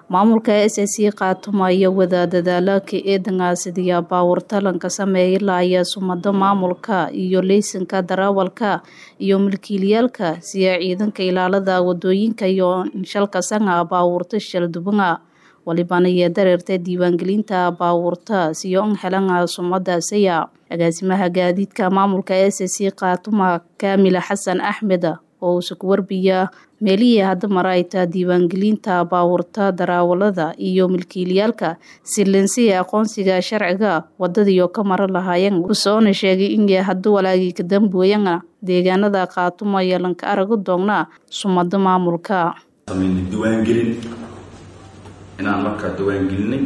maamulka s s c khaatuma iyo wada dadaalaka eedanka sidii baawurtalanka sameeyla ayaa sumado maamulka iyo leysanka darawalka iyo milkiilayaalka siya ciidanka ilaalada wadooyinka iyo inshalka sanga baawurta shaldubanga walibana iyo dareerta diiwaangelinta baawurta siyo n helanga sumadaasaya agaasimaha gaadiidka maamulka s s c khaatuma kaamila xasan axmed oo uuse ku warbiya meelihii hadda mara ay taa diiwaangelinta baawurta darawalada iyo milkiilayaalka silensiya aqoonsiga sharciga wadadiio ka mara lahaayeen usoona sheegay in hadda walaagii ka dambooyana deegaanada khaatuma iyo lanka araga doonnaa sumado maamulka diiwaangelin inaan markaa diiwaangelinay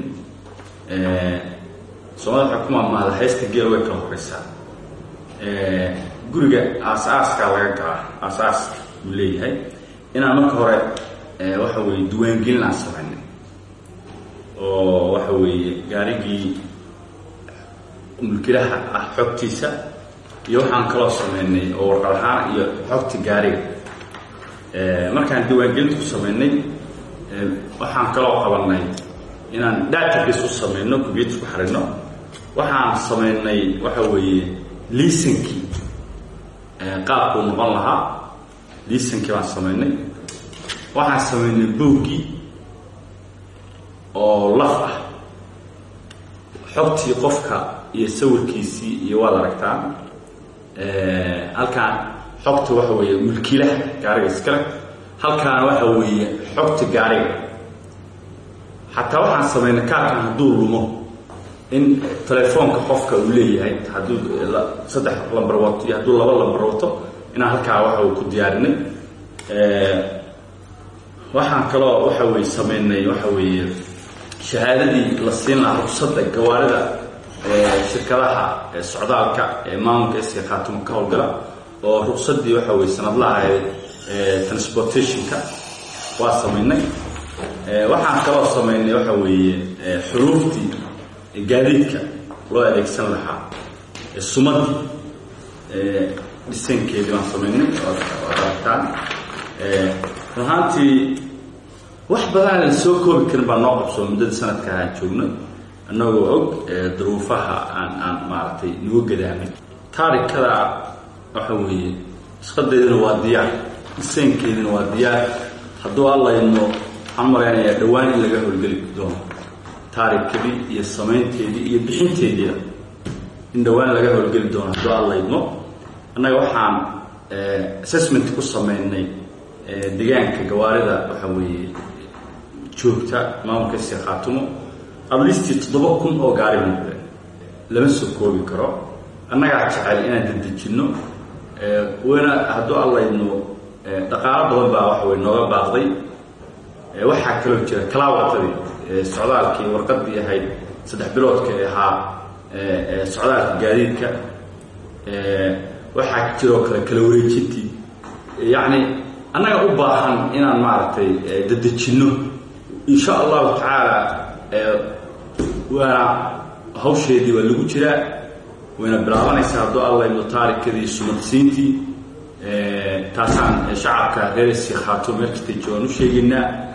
soomaalida waxay ku maamahda haysta geel way kala horeysaa guriga aas-aaskaa laga galaa aas-aas buu leeyahay inaan marka hore waxa weeye diiwaangelin aan samaynay oo waxa weeye gaarigii mulkilaha ah xogtiisa iyo waxaan kaloo sameynay oo warqad ahaan iyo xogta gaariga markaan diiwaangelinta ku sameynay waxaan kaloo qabanay inaan database u samayno combyuter ku xarino waxaan samaynay waxa weeye liisankii qaabkuu noqon lahaa liisankii baan samaynay waxaan samaynay booggii oo laf ah xogtii qofka iyo sawirkiisii iyo waad aragtaan halkaan xogta waxa weeye mulkiilaha gaariga iskale halkaana waxa weeye xogta gaariga xataa waxaan samaynay kaarkan hadduu lumo in telefoonka qofka uu leeyahay hadduu saddex lambar wato iyo hadduu laba lambar wato inaan halkaa waxa ku diyaarinay waxaan kaloo waxa weye samaynay waxa weeye shahaadadii la siin lahaa ruqsadda gawaarida shirkadaha socdaalka ee maamulka iska khaatuma ka howlgala oo ruqsaddii waxa weye sanadlaha ee transportationka waa samaynay waxaan kaloo samaynay waxa weeye xuruuftii gaadiidka loo adeegsan lahaa sumadii dhisankeedii baan samaynay waad aragtaan run ahaantii wax badan aan soo koobi karin baa noo qabsoo muddada sanadka aan joogno annagoo og duruufaha aan aan maaragtay nagu gadaamay taarikada waxa weeye shaqadeedina waa diyaar dhisankeedina waa diyaar hadduu allayno waxaan malaynayaa dhowaan in laga howlgeli doono taarikadii iyo samaynteedii iyo bixinteediia in dhowaan laga howlgeli doono hadduu allaydmo annaga waxaan assessment ku samaynay deegaanka gawaarida waxa weeye joogta maamulka iska khaatumo adlistii toddoba kun oo gaari muqde lama soo koobi karo annagaa jecel inaan dedejinno wayna hadduu allaydno dhaqaalo badan baa waxa weye nooga baaqday waxaa kaloo jira kalaawatadii socdaalkii warqadii ahayd saddex biloodka ahaa socdaalka gaadiidka waxaa jiroo kale kala wareejintii yacni annaga u baahan inaan maaragtay dedejinno insha allahu tacaala waana hawsheedii waa lagu jiraa wayna bilaabanaysaa hadduu allayno taarikadii sumadsiintii taasaan shacabka reersi khaato meel kastay joogaan u sheegaynaa